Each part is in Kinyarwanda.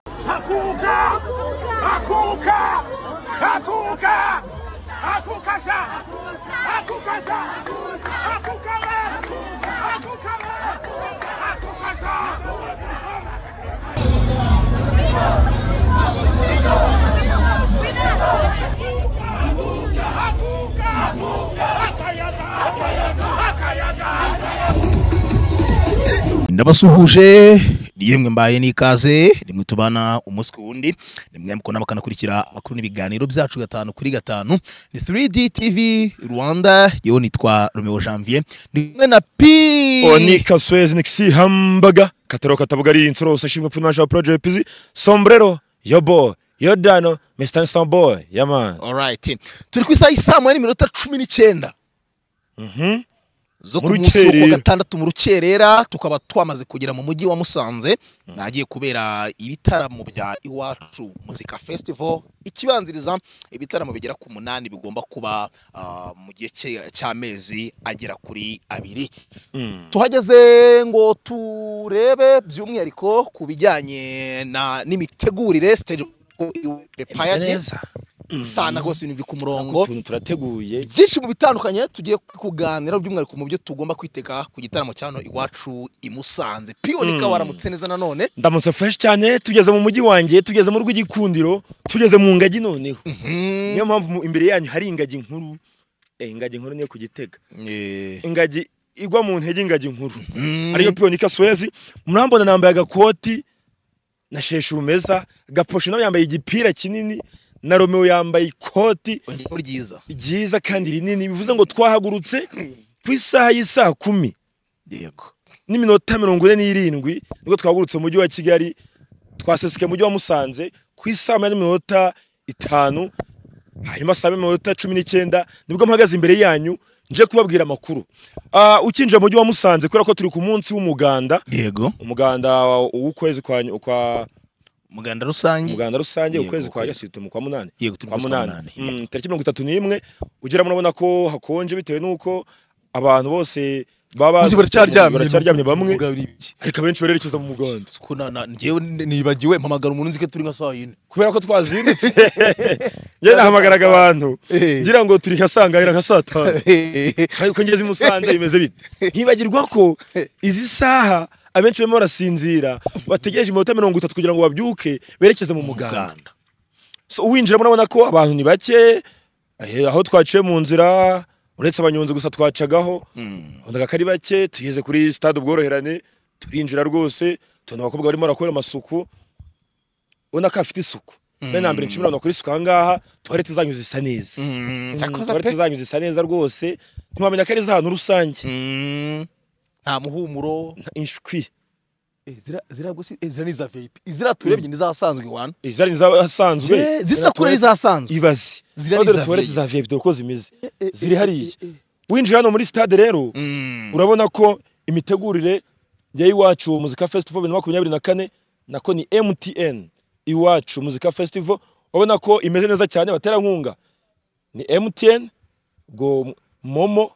Hakuka! Hakuka! Hakuka! Hakuka sha! Hakuka sha! Hakuka le! Hakuka le! Hakuka sha! Hakuka! Hakuka! Hakayaga! Hakayaga! ndabasuhuje ni yemwe mbaye n'ikaze ni mwe tubana umunsi ku wundi ni mwe mukona mukanakurikira amakuru n'ibiganiro byacu gatanu kuri gatanu ni 3D TV Rwanda yewe nitwa Romeo Janvier ni kumwe na P oni kaswezi nikisihambaga kataro katavuga ari insoro usashimwe funasha project pizi sombrero yo boy yo dano mr instant boy yaman alright turi ku isaha y'isaa moya n'iminota cumi n'icyenda zo ku Mu munsi wo kuwa rukerera. gatandatu mu rukerera tukaba twamaze kugera mu mujyi wa Musanze nagiye kubera ibitaramo bya iwacu muzika festival ikibanziriza ibitaramo bigera ku munani bigomba kuba ah, mu gihe cye- cy'amezi agera kuri abiri tuhageze ngo turebe by'umwihariko ku bijyanye na n'imitegurire stage neza. sana rwose ibintu biri ku murongo utuntu turateguye byinshi mu bitandukanye tugiye kuganira by'umwihariko mu byo tugomba kwitega ku gitaramo cyano iwacu i Musanze piyoni ka waramutse neza nanone ndamutse fresh cyane tugeze mu mujyi wanjye tugeze mu rw'igikundiro tugeze mu ngagi noneho niyo mpamvu mu- imbere yanyu hari ingagi nkuru eh, ingagi nkuru niyo ku gitega ingagi igwa mu ntege ingagi nkuru ariyo piyoni kaswezi murambona nambaye agakoti na sheshe umeza gaposho nawe yambaye igipira kinini na romeo yambaye ikoti urugero ryiza ryiza kandi rinini bivuze ngo twahagurutse ku isaha y'isaa kumi yego n'iminota mirongo ine n'irindwi nibwo twahagurutse mu mujyi wa kigali twaseseke mu mujyi wa musanze ku isaha moya n'iminota itanu hanyuma saa moya n'iminota cumi n'icyenda nibwo mpagaze imbere yanyu nje kubabwira amakuru Ah, ukinjira mu mujyi wa musanze kubera ko turi ku munsi w'umuganda yego umuganda w'ukwezi kwa nyu- kwa umuganda rusange umuganda rusange Yego, ukwezi kwa ukwezi. yasite mu kwa munani Yego, turi mu kwezi kwa munani, Mm, tariki mirongo itatu n'imwe ugera murabona ko hakonje bitewe n'uko abantu bose baba Ubundi baracyaryamye baracyaryamye bamwe Mugabo ibiki? ariko abenshi barerekeza mu muganda Ko na- na- njyewe nibagiwe mpamagara umuntu nzi ko turi nka saa yine kubera ko twazindutse njye nahamagaraga abantu Eh. ngira ngo turi nka saa ngahera nka saa tanu ariko ngeze i musanze bimeze bite ntibagirwa ko izi saha abenshi barimo barasinzira bategereje iminota mirongo itatu kugira ngo babyuke berekeze mu muganda Uganda so uwinjira murabona ko abantu ni bake eh, aho twaciye mu nzira uretse abanyonzi gusa twacagaho wabonaga ko ari bake tugeze kuri stade ubworoherane turinjira rwose tubona abakobwa barimo barakora amasuku ubona ko hafite isuku mbere na mbere nshimira abantu bakora isuku aha ngaha tuwarete zanyu zisa neza Mm, cyakoze tuwarete pe. zanyu zisa neza rwose ntiwamenya ko ari za hantu rusange Mm, nta muhumuro inshwi Eh, zira zira gusi eh, zira ni za VIP izira turebye ni za asanzwe wana izari zasanzwe Eh, zisa kure ni za asanzwe ibazi Ziriya Model ni za toilette vieille. za VIP dore uko zimeze eh, ziri eh, hariya eh, winjira hano muri stade rero Mm. urabona ko imitegurire ya iwacu muzika festival bibiri na makumyabiri na kane nako ni MTN iwacu muzika festival urabona ko imeze neza cyane abaterankunga ni MTN ubwo momo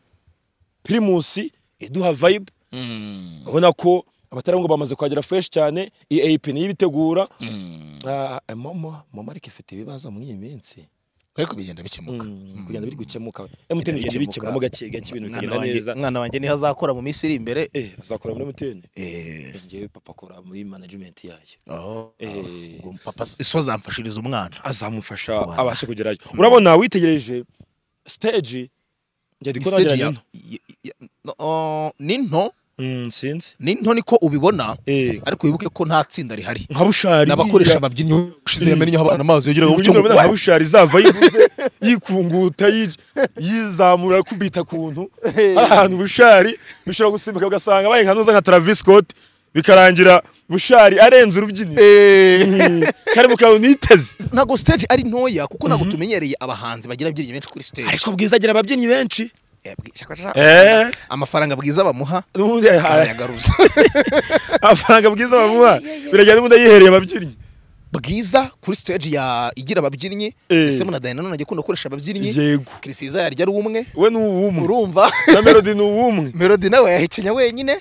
primus iduha vibe urabona ko abaterankunga bamaze kuhagera fresh cyane EAP niyo ibitegura Ah, momo momo ariko ifite ibibazo muri iyi minsi ariko bigenda bikemuka Mm, kugenda biri gukemuka MTN bigenda bikemuramo gake gake ibintu Umwana bikagenda wanjye- neza umwana wanjye niho azakora mu minsi iri imbere eh azakora muri MTN Eh, njyewe papa akora muri management yayo aho- Eh. ubwo papa so azamfashiriza umwana azamufasha Wow. abashe kugerayo urabona witegereje stage njye ndiko Stage nagira ya- nino ya- ya- no, oh, ni nto Mm, sinzi ni nto niko ubibona Eh. ariko wibuke ko nta tsinda rihari nka bushari n'abakoresha biriya. ababyinnyi ushize yamennye aho abana amazi yageraga Ubu nyine urabona nka bushari zava yivuze yikunguta yij- yizamura akubita kuntu hari ahantu bushari bishobora gusimbuka ugasanga abaye nka nuza nka Travis Scott bikarangira bushari arenze urubyiniro kari mu kantu niteze ntabwo stage ari ntoya kuko ntabwo tumenyereye abahanzi bagira abyinnyi benshi kuri stage ariko bwiza agira ababyinnyi benshi Eh, bwi- shaka- shaka- Eh. amafaranga bwiza bamuha n'ubundi arayagaruza amafaranga bwiza bamuha birajyana n'ubundi ayihereye ababyinnyi bwiza kuri stage ya igira ababyinnyi Eh. ese na Diana nanone akunda gukoresha ababyinnyi yego Kirisiza yarya ari umwe we ni uw'umwe urumva na melody ni uw'umwe Melody nawe yahekenya wenyine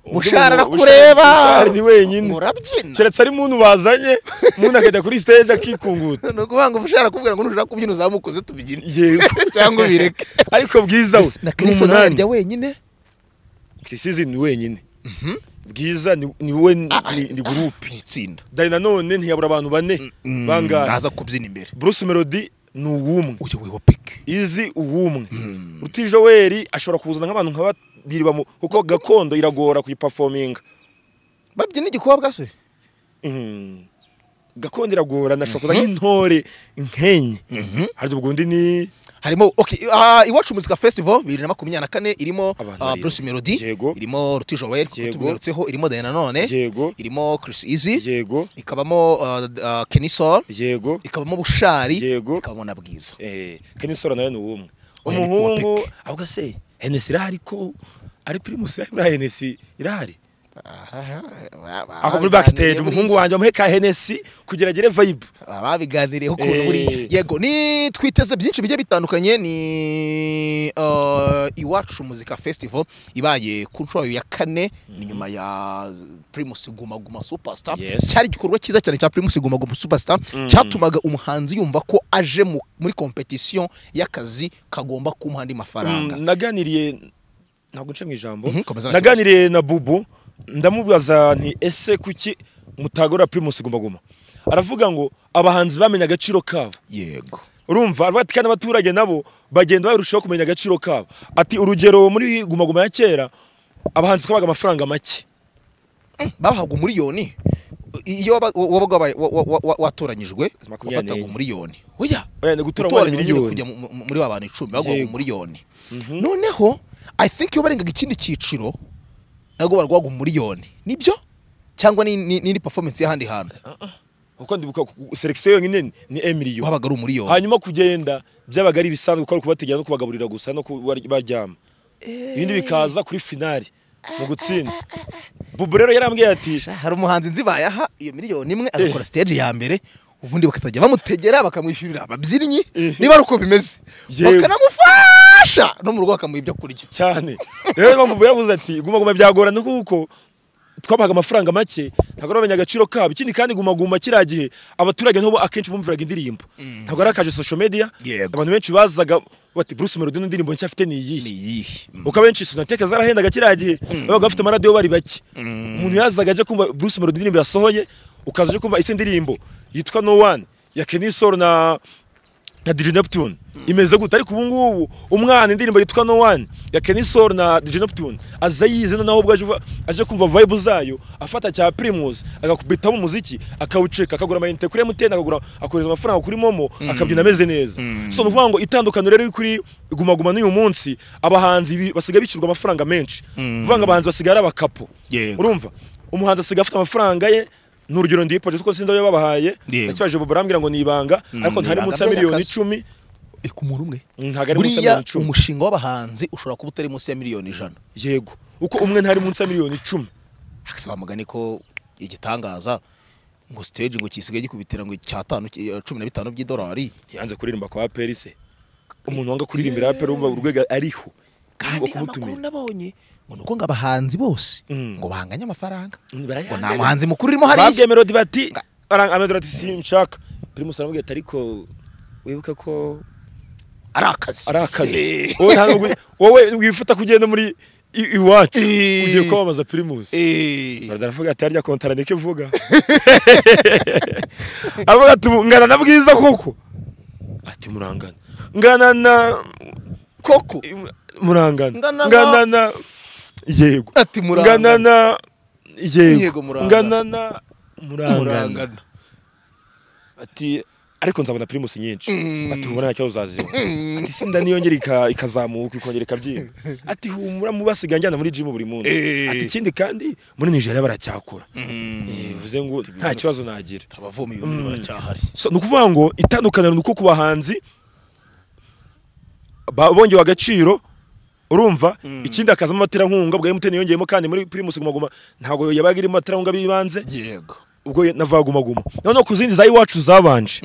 Ubwo mushara umuntu- arakureba Mushara ni wenyine. murabyina keretse ari muntu bazanye umuntu akajya kuri stage akikunguta ni ukuvuga ngo ushara kubwira ngo nushaka kubyina uzamukoze tubibyine yego cyangwa ubireke ariko bwiza we na ni Kirisiza umunani yarya wenyine kirisizi ni wenyine bwiza ni- ni we ni- ni- ni gurupe ni itsinda dani nanone ntiyabura abantu bane bangahe naza kubyina imbere bruce melody ni uw'umwe uyoboye wa piki izi uw'umwe rutijoweri ashobora kuzana nk'abantu nka babiri bamu kuko gakondo iragora kuyipafominga babyina igikobwa se Mm. gakondo iragora nashobora kuza nk'intore nkenye harya ubwo undi ni harimo okay, uh, iwacu muzika festival bibiri na makumyabiri na kane irimo Abantu uh, barimo. bruce melody Yego. irimo ruti joel kuko Yego. tubigarutseho irimo dani nanone Yego. irimo chris easy yego ikabamo uh, uh, kenison yego ikabamo bushari Yego. ikabamo na bwiza eh kenisora nawe ni uw'umwe Oya, ni umuhungu Kuwapik. ahubwo se henesi irahari ko ari primus ari buriya henesi irahari ako muri backstage umuhungu wanjye wamuhe ka henesi kugira agire vibe babiganiriyeho ukuntu Eh. buriya yego ni twiteze byinshi bigiye bitandukanye ni uh, iwacu muzika festival ibaye ku nshuro ya kane ni nyuma ya primus guma guma superstar Yes. cyari igikorwa cyiza cyane cya primus guma guma superstar cyatumaga umuhanzi yumva ko aje mu- muri competition y'akazi kagomba kumuha andi mafaranga Mm, naganiriye ntabwo nce mu ijambo Mhm, komeza nta naganiriye na bubu ndamubaza nti ese kuki mutagora primus guma guma aravuga ngo abahanzi bamenye agaciro kabo yego urumva aravuga ati kandi abaturage nabo bagenda barushaho kumenya agaciro kabo ati urugero muri guma guma ya kera abahanzi twabaga amafaranga make bahabwa umuriyoni iyo waba- wabaga wabaye- wa- wa- wa- watoranyijwe makumyabiri n'enye. wafataga umuriyoni oya Oya, ni gutora gutora umubare nyine miliyoni. kujya mu- mu- muri wa bantu icumi baguhaga Yego. umuriyoni noneho i think iyo barengaga ikindi cyiciro nabwo barwaga umuriyoni nibyo cyangwa ni- ni- n'indi performance y'ahandi hantu kuko ndibuka selekisiyo yonyine ni- ni emiliyoni habaga ari umuriyoni hanyuma kugenda byabaga ari ibisanzwe kuko ari ukubategera no kubagaburira gusa no kubaryama ibindi bikaza kuri finali mu gutsinda bubu rero yarambwiye ati hari umuhanzi nzi bayaha iyo miliyoni imwe agakora stage ya mbere ubundi bakazajya bamutegera bakamwishyurira ababyinnyi niba ari uko bimeze Yewe. bakanamufasha no mu rugo bakamuha ibyo kurya cyane rero bamubu yaravuze ati guma guma byagorana kuko twabahaga amafaranga make ntabwo bamenya agaciro kabo ikindi kandi guma guma kiriya gihe abaturage nabo akenshi bumviraga indirimbo ntabwo ari akaje social media Yego. abantu benshi bazaga bati Bruce Melody n'indirimbo nshya afite ni ni iyihe iyihe kuko abenshi sonateka zarahendaga kiriya gihe babaga bafite amaradiyo bari bake umuntu yazaga aje kumva Bruce Melody indirimbo yasohoye ukaza aje kumva isi ndirimbo yitwa No One ya Kenny Solo na na DJ Neptune imeze gute ariko ubu ngubu umwana indirimbo yitwa No One ya Kenny Solo na DJ Neptune aza yize noneho ubwo aje uva- aje kumva vibe zayo afata cya Primus agakubitamo umuziki akawuceka akagura amayinite kuri MTN akagura akohereza amafaranga kuri Momo akabyina ameze neza so ni ukuvuga ngo itandukaniro rero riri kuri Guma Guma n'uyu munsi abahanzi bi- basigaye bicirwa amafaranga menshi uvuga ngo abahanzi basigaye ari abakapo Yego. urumva umuhanzi asigaye afite amafaranga ye ni urugero ndipoje kuko sinzi ayo babahaye Yego. nakibaje Bobo arambwira ngo ni ibanga ariko ni ntari ibanga munsi ya by'akazi. miliyoni icumi Eh, ku muntu umwe Ntabwo ari munsi ya buriya miliyoni icumi. umushinga w'abahanzi ushobora kuba utari munsi ya miliyoni ijana yego uko umwe ntari munsi ya miliyoni icumi hakasaba amagani ko igitangaza ngo stage ngo kisigaye gikubitira ngo icyatanu ki- eh, cumi na bitanu by'idolari yanze kuririmba kwa aperi se umuntu wanga kuririmbira aperi wumva urwego ariho kandi amakuru kumutumira nabonye ngo ni uko ngo abahanzi bose Mm. ngo bahanganye amafaranga Mm, ngo barayahanganye. nta muhanzi mukuru urimo hariya babwiye melodi bati aranga- Melody ati sinshaka primus aramubwira ati ariko wibuke ko ari akazi ari akazi Eh. wowe nta nubwo- wowe wifuta kugenda muri i- iwacu Eh. ugiye kwamamaza primus Eh. Melody aravuga ati harya kontara niko ivuga aravuga ati "Ubu ngana na bwiza koko ati murangana ngana na koko murangana Ngana na- ngana na yego Ati murangana. ngana na Yego yego murangana. ngana na murangana murangana ati ariko nzabona primus nyinshi ati humura ntacyo uzazima ati sinda niyongera ika- ikazamuka ikongera ikabyiba ati humura mu basigaye njyana muri gym buri munsi Eh. ati ikindi kandi muri Nigeria baracyakora Eh, bivuze ngo nta kibazo nagira abavoma ibintu baracyahari so ni ukuvuga ngo itandukaniro ni uko ku bahanzi ba- bongewe agaciro urumva ikindi hakazamo abaterankunga bwa MTN yongeyemo kandi muri Primus Guma Guma ntabwo yabaga irimo abaterankunga b'ibanze yego ubwo navagumaguma noneho ku zindi za iwacu zabanje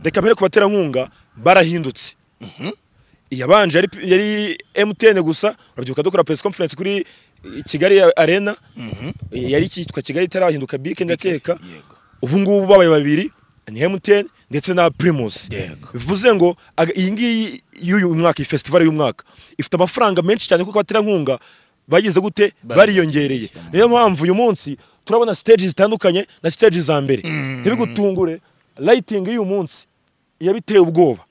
reka mbere ku baterankunga barahindutse iyabanje yari, yari MTN gusa urabyibuka dukora press conference kuri i- Kigali Arena Eh, yari cyitwa Kigali itarahinduka bike ndakeka yego. ubu ngubu babaye babiri ni MTN ndetse na Primus Yego. bivuze ngo aga- iyi ngiyi y'uyu mwaka iyi festival y'umwaka ifite amafaranga menshi cyane kuko abaterankunga bagize gute Bari- bariyongereye niyo mpamvu uyu munsi turabona stage zitandukanye na stage za mbere ntibigutungure lighting y'uyu munsi yabiteye ubwoba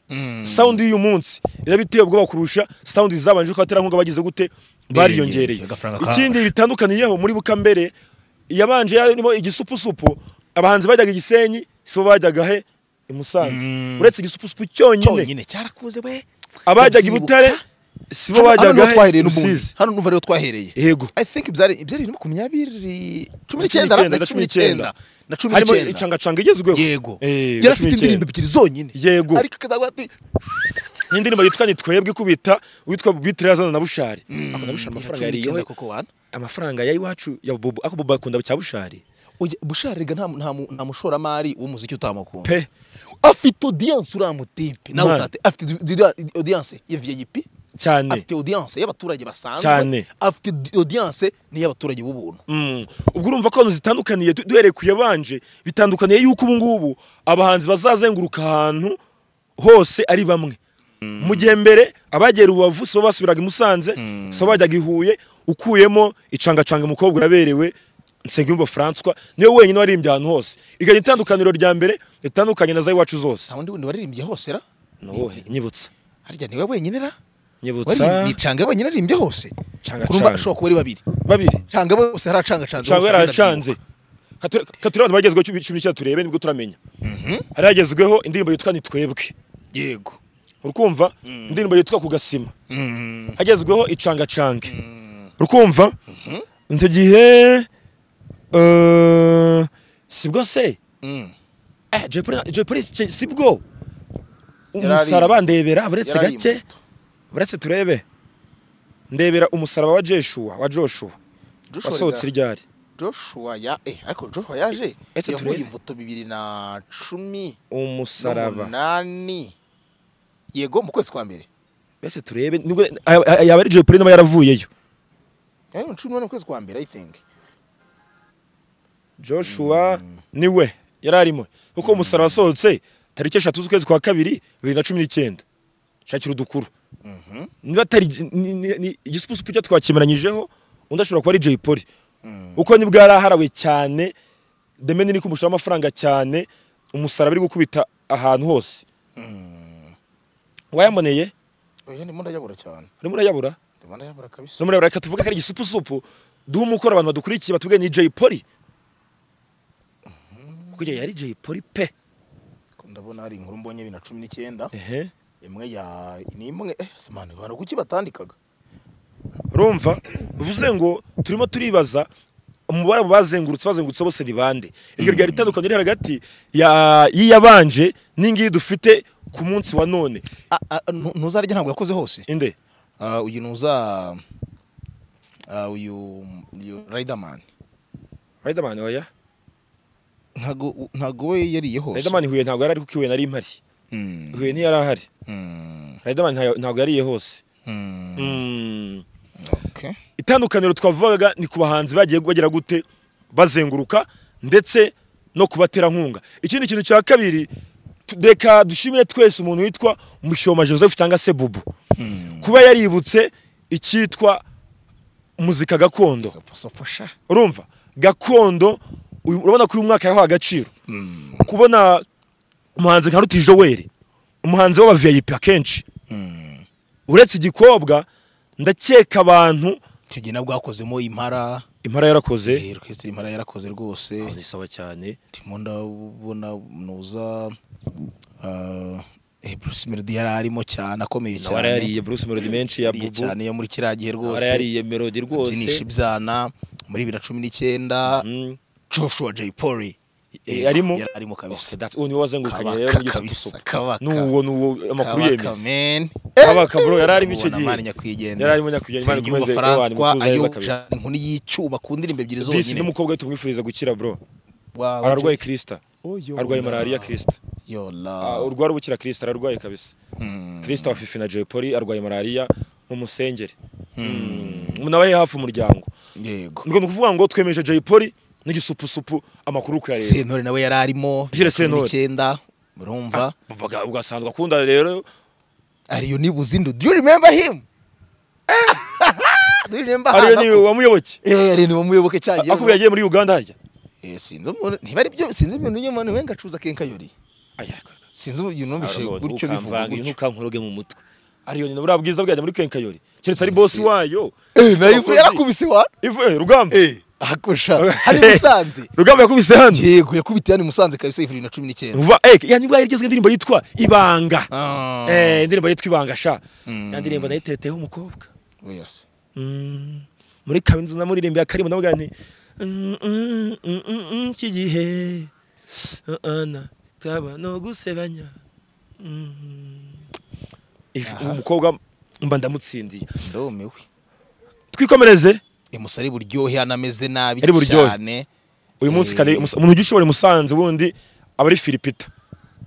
sound y'uyu munsi irabiteye ubwoba kurusha sound zabanje ko abaterankunga bagize gute bariyongereye Agafaranga ka- ikindi bitandukaniyeho muri bukambere yabanje yarimo igisupusupu abahanzi bajyaga i gisenyi sibo bajyaga he i musanze Mm. uretse igisupusupu cyonyine cyonyine cyarakuze we abajyaga i Ndabyibuka. butare sibo hano niho bajyaga he twahereye i n'ubundi rusizi hano n'uva rero twahereye yego i think byari byari bibiri na makumyabiri cumi Na cumi n'icyenda n'icyenda, na cumi n'icyenda na cumi harimo n'icyenda incangacanga igezweho yego Eh, yari na cumi afite indirimbo n'icyenda. ebyiri zonyine Yego. ariko akazagwa ati n'indirimbo yitwa twebwe ikubita witwa bitire yazana na bushari ako na bushari amafaranga cumi yariyeho n'icyenda koko wana amafaranga ya iwacu ya bobo ako bobo akunda cya bushari Oya, busharega nta nta mu- nta mushoramari w'umuziki utamukunda pe afite audience uramutipe nawe Mwana. utate afite du- du- audience ya VIP cyane afite audience y'abaturage basanzwe Cyane. afite di- audience n'iy'abaturage b'ubuntu Mm. ubwo urumva ko ahantu zitandukaniye du- duhereye ku yabanje bitandukaniye yuko ubu ngubu abahanzi bazazenguruka ahantu hose ari bamwe mu gihe mbere abagera ububavu sibo basubiraga i musanze sibo bajyaga i huye ukuyemo icangacanga umukobwa uraberewe nsengiyumva francois niwe wenyine waririmbye ahantu hose iryo itandukaniro rya mbere ritandukanye na za iwacu zose nta wundi wundi waririmbye hose ra nowe nyibutsa harya niwe wenyine ra nyibutsa nicanga wenyine aririmbye hose Canga urumva canga. ashobora kuba ari babiri babiri canga bose haracanga canga cyangwa yaracanze katureba abantu bagezweho cumi cumi n'icyenda turebe nibwo turamenya hari hagezweho indirimbo yitwa nitwebwe yego urukumva indirimbo yitwa ku gasima Mm. hagezweho icangacange urukumva icyo gihe eh, sibwo se Mm. Eh, Jay Polly- Jay Polly si- sibwo umusaraba Yarari- bandebera buretse yarari gake imbuto. buretse turebe ndebera umusaraba wa Joshua wa Joshua Joshua wasohotse Riga- ryari Joshua ya eh ariko Joshua yaje Ese yavuye turebe. imbuto bibiri na cumi umusaraba n'umunani yego mu kwezi kwa mbere Bese turebe nibwo aya- aya- yaba ari Jay Polly n'aba yaravuyeyo Eh, mu cumi n'umunani mu kwezi kwa mbere i think Joshua niwe yari arimo kuko umusaraba wasohotse tariki eshatu z'ukwezi kwa kabiri bibiri na cumi n'icyenda shakira udukuru niba atari ni- ni- ni- igisupusupu cyo twakemeranyijeho undi ashobora kuba ari Jay Polly kuko nibwo yari aharawe cyane demeni ni kumushaho amafaranga cyane umusaraba uri gukubita ahantu hose wayaboneye oya ndimo ndayabura cyane urimo urayabura ndimo ndayabura kabisa numero reka tuvuge ko ari igisupusupu duhe umukoro abantu badukurikiye batubwiye ni Jay Polly kuko igihe yari Jay Polly pe Ko ndabona hari inkuru mbonye bibiri na cumi n'icyenda ehe imwe ya ni imwe eh simani abantu kuki batandikaga urumva bivuze ngo turimo turibaza umubare abo bazengurutse bazengurutse bose ni bande iryo ryari itandukanye riri hagati ya- y'iyabanje n'ingiyi dufite ku munsi wa none Ah, ah, nu- ntuzarya ntabwo yakoze hose inde Ah, uyu nuza ah, uyu uyu riderman Riderman oya ntago u- ntago we yariye hose Riderman Huye ntabwo yari ari kuko Huye nari impari Mm, Huye ntiyari ahari mm, Riderman ntayo- ntabwo yariye hose mm, Mm. okay. itandukaniro twavugaga ni ku bahanzi bagiye bagira gute bazenguruka ndetse no kubaterankunga ikindi kintu cya kabiri tu- reka dushimire twese umuntu witwa mushoma joseph cyangwa se bubu kuba yaributse icyitwa muzika gakondo Sofasha. urumva gakondo uyu- urabona ko uyu mwaka yahawe agaciro kubona umuhanzi nka ruti joel umuhanzi w'aba vip akenshi uretse igikobwa ndakeka abantu icyo gihe nabwo hakozemo impara impara yarakoze Eh, orchestre impara yarakoze rwose ni sawa cyane ndimo ndabona nuza ah, eh, bruce melody yari arimo cyane akomeye nawe cyane arayariye bruce melody menshi ya yariye bubu cyane yo muri kiriya gihe nawe rwose arayariye melody abyinisha rwose ibyana muri bibiri na cumi n'icyenda Mm. joshua j polly Eh, yarimo yari arimo Okay, kabisa that's- uwo niwe wazengurukanye rero kabaka kabisa mugisupusupu kabaka nuwo nuwo amakuru kabaka yemeza men kabaka bro yari arimo icyo gihe Mubona Mani nyakwigendera. Yari arimo nyakwigendera, Imana Nsengiyumva ikomeze, Imana Francois imutuze neza ayobya kabisa. inkoni y'icyuma ku ndirimbo ebyiri bisi zonyine n'umukobwa we tumwifuriza gukira bro Wow, ararwaye kirisita Oh, yo, arwaye na. malariya kirisita yola urwara ubukira kirisita ararwaye kabisa kirisita wa fifi na jay polly arwaye malariya mu musengeri umuntu aba yari hafi umuryango yego ngo ni ukuvuga ngo twemeje jay polly n'igisupusupu amakuru kuyareba sentore nawe yari arimo Jules cumi Sentore. n'icyenda murumva Babaga- ugasanzwa akunda rero ariyo nibuze indu do you remember him do you remember ariyo Hana ni ko- wamuyoboke Eh, ari ni umuyoboke cyagiye akubwiye yagiye muri uganda harya Eh, sinzi umuntu niba ari byo sinzi ibintu nyuma ni wenga acuza kenkayori sinzi ubu ibintu numvise gutyo bivuga gutyo ntukankoroge mu mutwe ariyo nyina buriya bwiza bwajya muri kenkayori keretse ari bosi wayo eh nayo ivu Abakozi. yarakubise wa Ivu- eh, rugamba akosha hari musanze rugamba yakubise hano yego yakubitiye hano i musanze kabisa ivuriro na cumi n'icyenda vuba eh ya nibwo yarigeze indirimbo yitwa ibanga Ah. eh indirimbo yitwa ibanga sha ya ndirimbo nayitereteho umukobwa Yes. Mm, muri kaminuza namuririmbiye akarimo navuga nti "Mm, mm, mm, mm, mm, iki gihe uh, ana kaba no gusebanya Mm. If- uwo mukobwa mba ndamutsindiye ndumiwe twikomereze emusari buryohe anameze nabi Ari buryohe. cyane uyu munsi Eh. kare umuntu ugiye ushobora i musanze ubundi aba ari filipita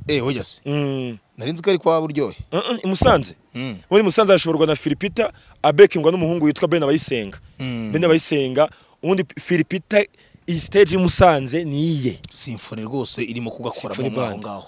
eh oyaze Mm. nari nzi ko ari kwa buryohe Uh, uh, i musanze Mm. ubundi i musanze arashoborwa na filipita abekingwa n'umuhungu witwa ben abayisenga Mm. ben abayisenga ubundi filipita iyi stage y'i musanze niye simfoni rwose irimo kugakora Symphony mo aho Band. ngaho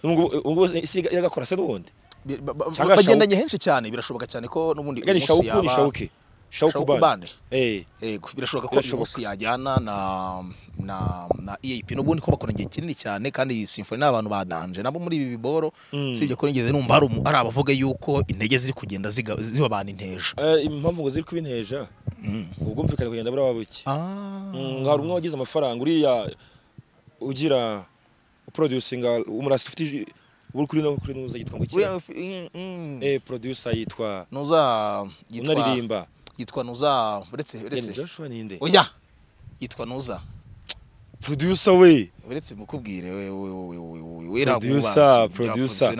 N'ubwo- ubwo isi yagakora se n'ubundi Bi- ba- ba- Cyangwa bagendanye henshi cyane birashoboka cyane ko n'ubundi uyu yani munsi shawuku ni yaba- shawuke shawuku Shawuku band. bande Eh, Yego, birashoboka ko uyu Birashoboka. munsi yajyana na na na EAP n'ubundi ko bakora igihe kinini cyane kandi iyi symphony n'abantu badanje nabo muri ibi biboro sibyo ko nigeze numva hari umu- hari abavuga yuko intege ziri kugenda ziga- zibabana inteja eh, impamvu ngo ziri kubineja ubwumvikane kugenda buriya buke ah Mm, hari umwe wagize amafaranga uriya ugira uproducinga umurasi ufite iji- uri kuri no kuri nuza yitwa ngo iki uriya fi- mm, mm. eh producer yitwa nuza yitwa unaririmba yitwa nuza uretse Yani uretse Joshua ninde oya yitwa nuza producer we uretse mukubwire we we we we we we producer producer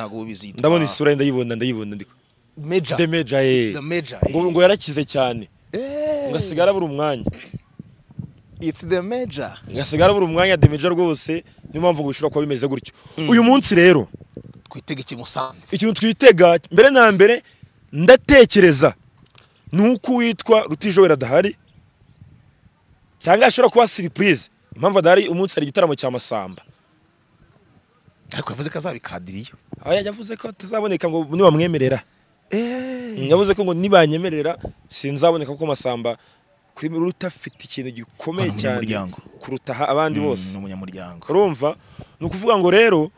ndabona isura ye ndayibona ndayibona ndiko major the major eh the major ngo ngo yarakize cyane eh ngasigara buri umwanya it's the major ngasigara buri umwanya the major rwose niyo mpamvu ngo bishobora kuba bimeze gutyo uyu munsi rero twitege ikimusanze ikintu twitega mbere na mbere ndatekereza ni uko uwitwa rutijowera adahari cyangwa ashobora kuba siripurize impamvu adahari umunsi hari igitaramo cya masamba ariko yavuze ko azabikadiriye Aba yavuze ko atazaboneka ngo nibamwemerera Mm, yavuze ko ngo nibanyemerera sinzaboneka kuko masamba kuri ruta afite ikintu gikomeye Hano mu cyane muryango. kuruta aha abandi bose ni umunyamuryango urumva ni ukuvuga ngo rero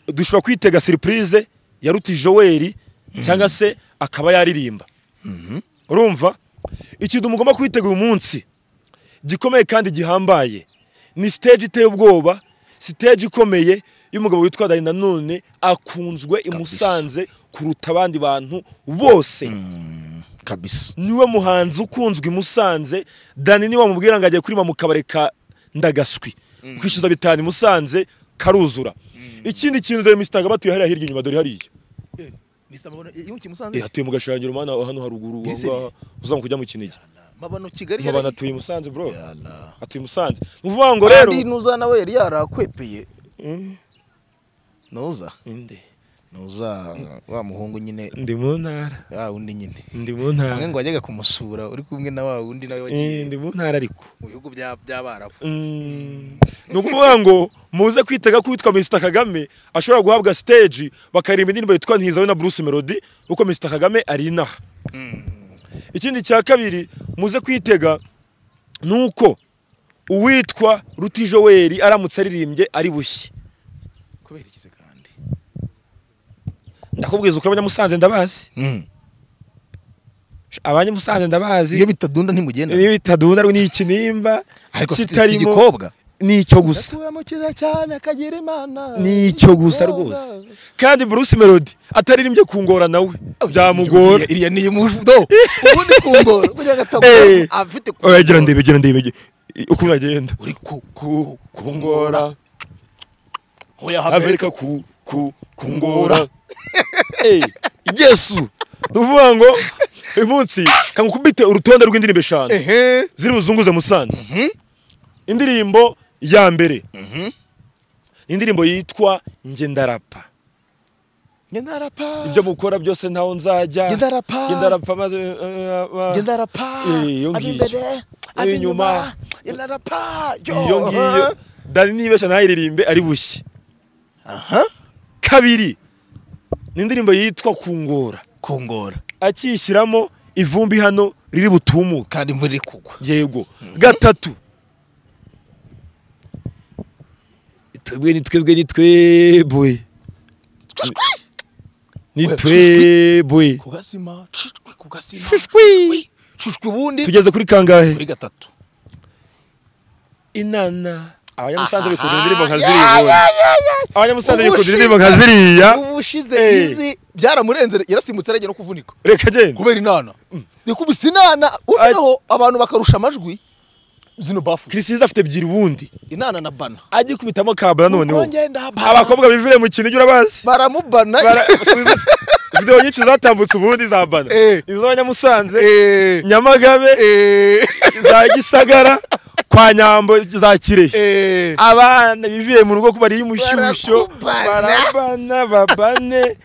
dushobora kwitega siripurize ya ruti joel cyangwa se akaba yaririmba urumva ikintu mugomba kwitega uyu munsi gikomeye kandi gihambaye ni siteji iteye ubwoba siteji ikomeye y'umugabo witwa dani nanone akunzwe i Musanze kuruta abandi bantu bose kabisa niwe muhanzi ukunzwe i Musanze dani niwe wamubwira ngo ajye kurima mu kabari ka ndagaswi kwishyuza bitanu i Musanze karuzura ikindi kintu dore misitanga batuye hariya hirya inyuma dore hariya iyo Eh, ukimusanze hatuye mu gashangira umwana hano haruguru Iri seri. wanga- uzamukujya mu kinigi mabano kigali mu bantu atuye i Musanze bro Yala. atuye i Musanze ni ukuvuga ngo rero rero nuza nawe yari yarakwepeye Mm. nuza Inde. nuza wa muhungu nyine ndi mu ntara wa wundi nyine ndi mu hamwe ntara ngo wajyaga kumusura uri kumwe na wa wundi nawe Eh, wagiye ndi mu ntara ariko mu bihugu bya- by'abarabu Mm. ni ukuvuga ngo muze kwitega ko uwitwa Mr Kagame ashobora guhabwa stage bakaririmba indirimbo yitwa Ntizawe na Bruce Melody kuko Mr Kagame ari inaha ikindi cya kabiri muze kwitega ni uko uwitwa Ruti Joel aramutse aririmbye ari bushye kubera ikize kandi ndakubwiza ukuri abanyamusanze ndabazi abanyamusanze ndabazi iyo bitadunda ntimugenda niba itadunda ni ikinimba ariko afite iki kitarimo gikobwa ni icyo gusa akuramo kiza cyane akagira imana ni icyo gusa rwose kandi Bruce Melody ataririmbye kungora nawe byamugora iriya ni imudo ubundi kungora kugira ngo Eh. atagora afite oya gira ndebe gira ndebe gira- uko uragenda uri ku ku kungora hoya averika ku ku kungora Eh, yesu nuvuga ngo uyu munsi kangukubite urutonde rw'indirimbo eshanu ehe ziri buzunguze musanze indirimbo ya mbere indirimbo yitwa nge ndarapa ngendarapa ibyo mukora byose ntaho nzajya Nge ndarapa. Nge ndarapa maze eh, eh, ngendarapa Eh, iyo ngiyo. ab'imbere ab'inyuma Inyuma. ngendarapa iyo ngiyo dani nibeshya ntayiririmbe ari bushye aha kabiri ni indirimbo yitwa kungora kongora akiyishyiramo ivumbi hano riri butumuka kandi imvura iri kugwa yego gatatu twebwe ni twebwe ni twebwe ni twebwe ku gasima cushwi ku gasima Shushwi. cushwi ubundi tugeze kuri kangahe kuri gatatu inana abanyamusanze bikunda indirimbo nka ziriya abanyamusanze Ubu bikunda ushize- indirimbo nka ziriya ubu ushize Eh. izi byaramurenze yarasimutse aragiye no kuvunika reka genda kubera inana ndikubise inana unaho abantu bakarusha amajwi zino bafu kirisizi afite ebyiri ubundi inana na bana ajye kubitamo kabana noneho Uko ngenda bana. abakobwa bivire mu kintu ujya urabazi baramubana Bara- subiza- videwo nyinshi zatambutse ubundi za bana Eh. izo abanyamusanze Eh, nyamagabe eh, za gisagara kwa nyambo za kirehe eh. abana bivuye mu rugo kubariye umushyushyo Barakubana. barabana babane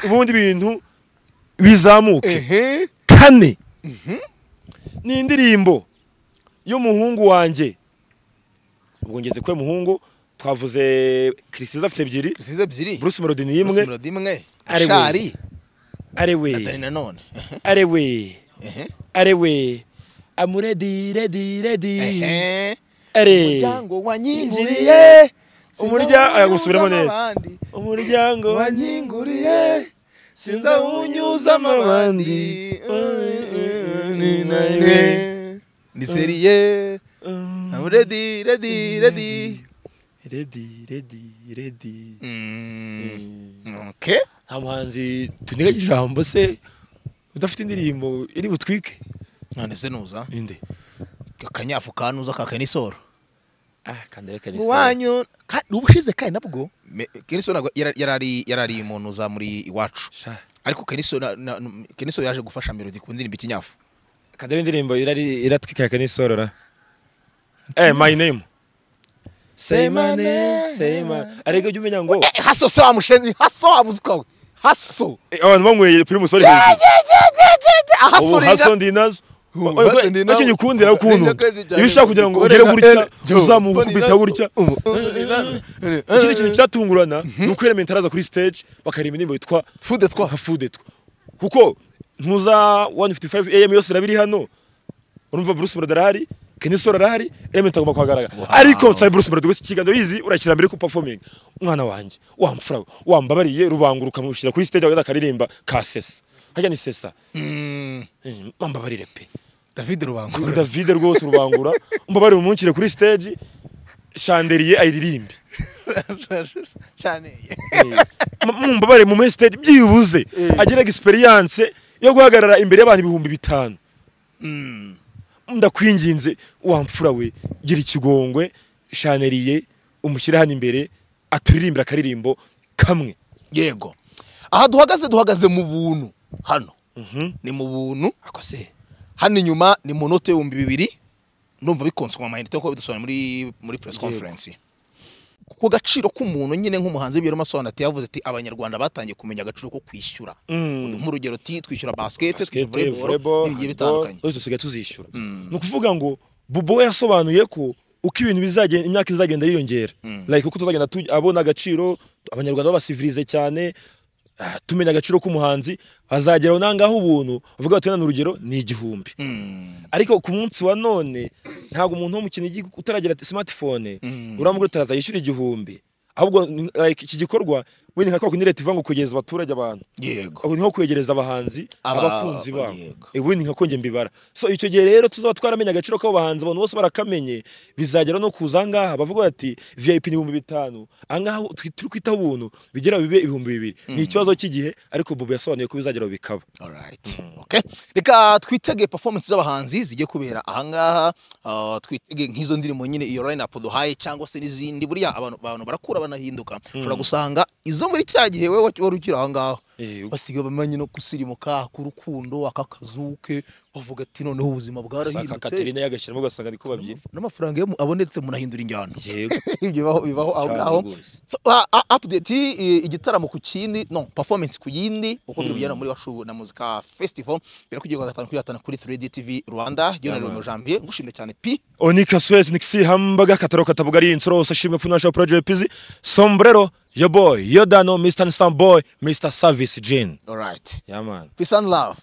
ubundi ibintu bizamuke Ehe. kane ni indirimbo y'umuhungu wanjye ubwo ngeze kwe muhungu twavuze kirisiza afite ebyiri zisize ebyiri bruce melody ni imwe Bruce Melody imwe Ari we. shari dani arewe nanone Ehe, arewe ehe, arewe amuredi redi redi ehe. are umuryango wanyinguriye Yinjiriye. Umurya- aya, gusubiremo neza. umuryango wanyinguriye sinzawunyuzamo abandi ni nawe ni seriye I'm ready ready ready redi redi redi Mm, okay nta muhanzi tuniga ijambo se udafite indirimbo iri butwike none se nuza ninde akanyafu kanuza kakanisoro ah kanda wanyu ubushize kandi nabwo kenisoro ntabwo yara- yarari yarari umuntu uza muri iwacu ariko kenisoro kenisoro yaje gufasha melody ku ndirimbo ikinyafu kanda indirimbo irari iratwika kanisorora eh my name say my name say my ariko jya umenya ngo Eh, haso se wamushenzi haso wamuzika we haso Eh, abantu banyweye kuri musore hejuru ubu haso ndi nazo Ubu Oya, haso oya, ndi nazo. nacyo nyikundira ukuntu Ninja kandi cyane. iyo ushaka kugira ngo ugere gutya uzamukumbita gutya ikindi kintu cyatungurana ni uko Element araza kuri stage bakaririmba indirimbo yitwa Fude Twa. nka Fude Twa kuko ntuza 155 AM yose irabiri hano urumva Bruce Brother arahari Kenny Solo arahari Element agomba kuhagaragara ariko nsaba Bruce Brother gusa ikiganiro yizi urakira mbere ku performing umwana wanjye wa mfura we, wambabariye rubanguruka mushyira kuri stage agaza akaririmba ka sesa hajya ni sesa Eh, mambabarire pe david Uyu rubangura David rwose rubangura mbabare umunshyire kuri stage chandelier ayiririmbe cyane mumbabare mu muri stage byibuze agira experience yo guhagarara imbere y'abantu ibihumbi bitanu ndakwinginze wa mfura we gira ikigongwe shanelier umushyire hano imbere aturirimbira akaririmbo kamwe yego aha duhagaze duhagaze mu buntu hano ni mu buntu akose hano inyuma ni mu note y'ibihumbi bibiri ndumva bikonsoma amayinite kuko bidusobanura muri muri press conference ku gaciro k'umuntu nyine nk'umuhanzi w'ibiro masobanati yavuze ati abanyarwanda batangiye kumenya agaciro ko kwishyura Mm. uduha urugero ti twishyura basikete twishyura basikete voleboro volleyball n'ibigiye handball bitandukanye byose dusigaye tuzishyura ni ukuvuga ngo bubo we yasobanuye ko uko ibintu bizagenda imyaka izagenda yiyongera like uko tuzagenda tuj- abona agaciro abanyarwanda babasivirize cyane ah, tumenya agaciro k'umuhanzi hazageraho nangaho ubuntu bavuga bati wenda ni urugero ni igihumbi ariko ku munsi wa none ntabwo umuntu wo mu kinigi utaragira smartphone uramubwira utaraza yishyura igihumbi ahubwo ni- like iki gikorwa wenda nka kwa kundi leta ivuga ngo kwegereza abaturage abantu yego aho niho kwegereza abahanzi Aba- abakunzi babo yego. ubundi nka konge mbibara so icyo gihe rero tuzaba twaramenye agaciro k'abo bahanzi abantu bose barakamenye bizagera no kuza ahangaha bavuga bati vip ni ibihumbi bitanu ahangaha twi- turi kwita ubuntu bigera bibe ibihumbi bibiri ni ikibazo cy'igihe ariko bobo yasobanuye ko bizagera bikaba Alright. Okay. Reka twitege performance z'abahanzi zigiye kubera ahangaha uh, twitege nk'izo ndirimbo nyine iyo line up duhaye cyangwa se n'izindi buriya abantu abantu barakura banahinduka ushobora gusanga izo zo muri cya gihe wowe wari ukiri aho ngaho Eh, ubwo- basigaye bamenye no gusirimuka k'urukundo aka kazu ke bavuga ati noneho ubuzima asanga bwarahindutse Katerina yagashyiramo ugasanga ni ko babyina n'amafaranga iyo mu- abonetse munahindura injyana yego ibyo bibaho bibaho aho Cyane ngaho rwose. So, ah, ah, update eh, igitaramo ku kindi no performance ku yindi uko biri bugenda muri wacu na muzika festival biri kugira gatanu kuri gatanu kuri 3D TV Rwanda Lionel Romeo Yaman. Janvier ngushimye cyane pi onika swezi nikisi hambaga kataro katabugari insoro hose ashimwe funasha project pizi sombrero yo boy yo dano mr instant boy mr service jean alright yeah man peace and love